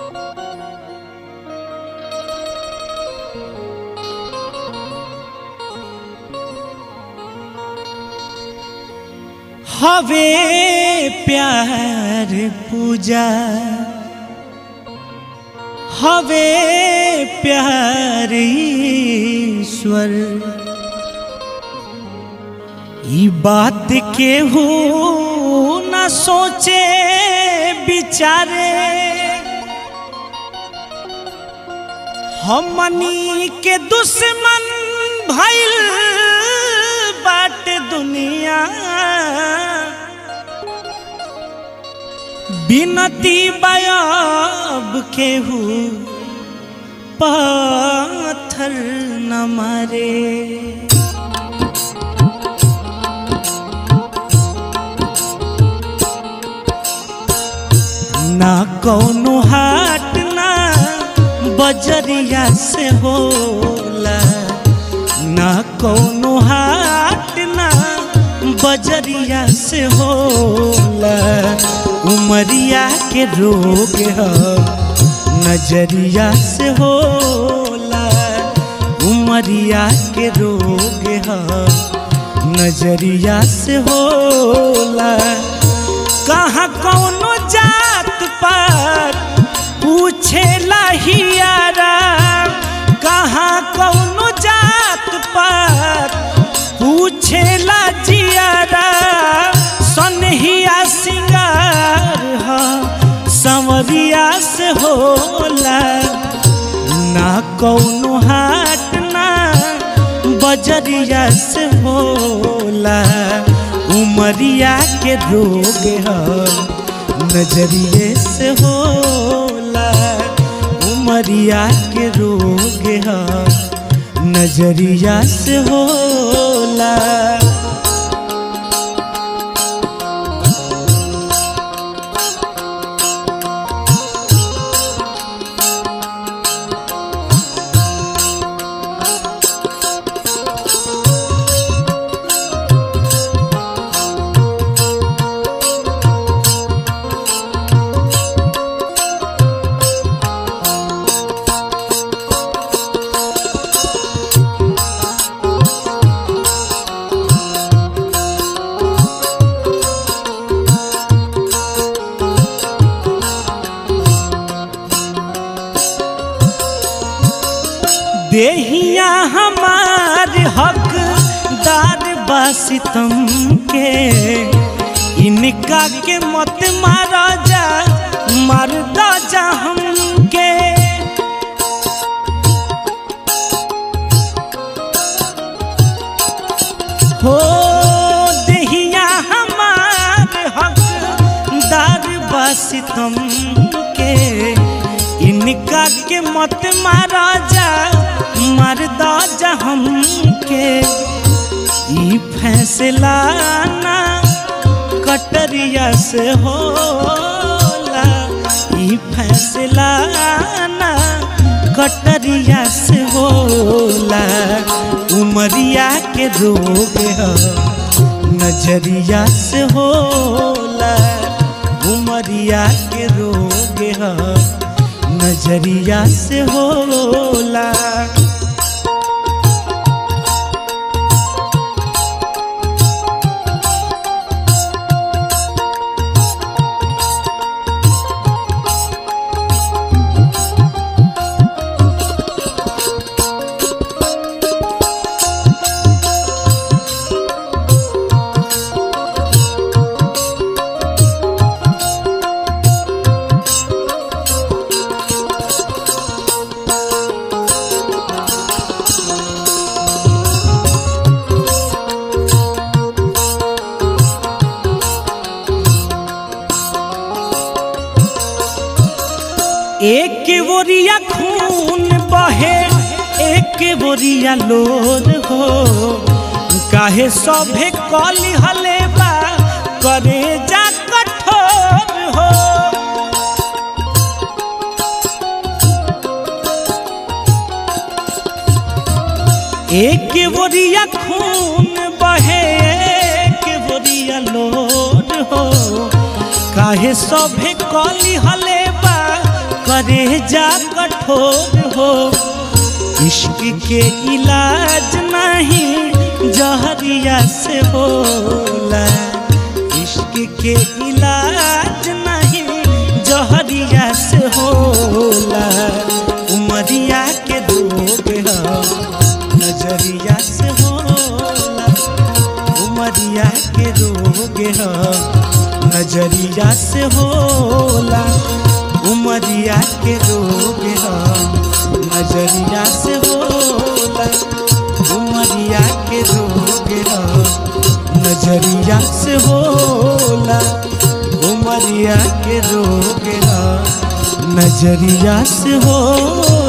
हवे प्यार पूजा हवे प्यार ईश्वर ई बात के हो न सोचे बिचारे हमनी के दुश्मन भइल बाट दुनिया बिनती बयाब केहू पाथर न मारे ना कौनो हाट ना बजरिया से होला ना कौनो हाट ना बजरिया से होला उमरिया के रोग ह नजरिया से होला उमरिया के रोग ह नजरिया से होला कहाँ कौनो जात पात पूछेला हियारा कहाँ कौनो जात पात पूछेला जियारा सनहिया सिंगार ह संवरिया से होला ना कौनो हाट ना बजरिया से होला उमरिया के रोग ह नजरिए से होला उमरिया के रोग ह नजरिया से होला देहिया हमार हकदार बासितम के इनका के मत मारा जा मार दा जा हमके हो देहिया हमार हकदार बासितम के इनका के मत मारा जा मार दा जा हमके ई फैसला ना कटरिया से होला ई फैसला ना कटरिया से होला उमरिया के रोग ह नजरिया से होला उमरिया के रोग ह नजरिया से होला एक बोरिया खून बहे एक बोरिया लोर हो काहे सभे कली हले बा करे जा कठोर हो एक बोरिया खून बहे एक बोरिया लोर हो काहे सभे कली हले बा करे जा कठोर हो इश्क के इलाज नहीं जहरिया से होला इश्क के इलाज नहीं जहरिया से होला उमरिया के रोग ह नजरिया से होला उमरिया के रोग ह नजरिया से होला उमरिया के रोग ह नजरिया से होला उमरिया के रोग ह नजरिया से होला उमरिया के रोग ह नजरिया से होला